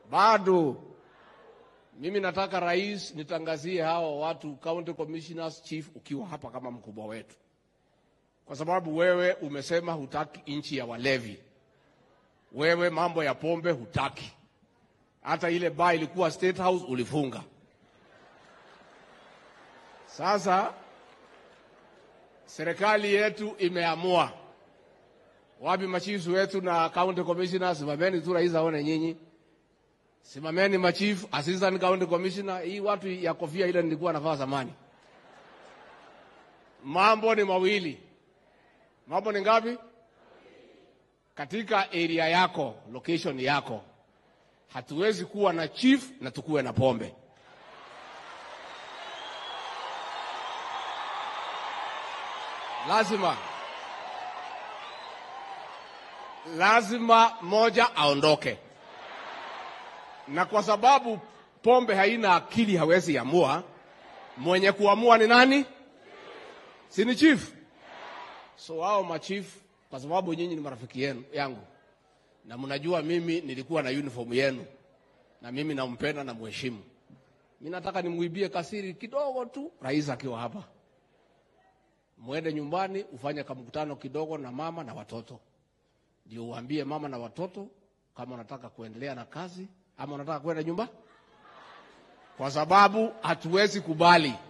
Bado mimi nataka rais, nitangazie hao watu county commissioners, chief, ukiwa hapa kama mkubwa wetu, kwa sababu wewe umesema hutaki nchi ya walevi. Wewe mambo ya pombe hutaki, hata ile baa ilikuwa State House ulifunga. Sasa serikali yetu imeamua. Wapi machifu wetu na county commissioners? Simameni tu rais aone nyinyi, simameni machief, assistant county commissioner. Hii watu ya kofia ile nilikuwa navaa zamani. Mambo ni mawili. Mambo ni ngapi? Katika area yako, location yako, hatuwezi kuwa na chief na tukuwe na pombe. Lazima lazima moja aondoke, na kwa sababu pombe haina akili, hawezi amua. Mwenye kuamua ni nani? Si ni chief? So hao machief, kwa sababu nyinyi ni marafiki yenu yangu na mnajua mimi nilikuwa na uniform yenu, na mimi nampenda na mheshimu. Mimi nataka nimuibie kasiri kidogo tu, rais akiwa hapa, mwende nyumbani ufanye kamkutano kidogo na mama na watoto, ndio uambie mama na watoto kama unataka kuendelea na kazi ama unataka kwenda nyumba, kwa sababu hatuwezi kubali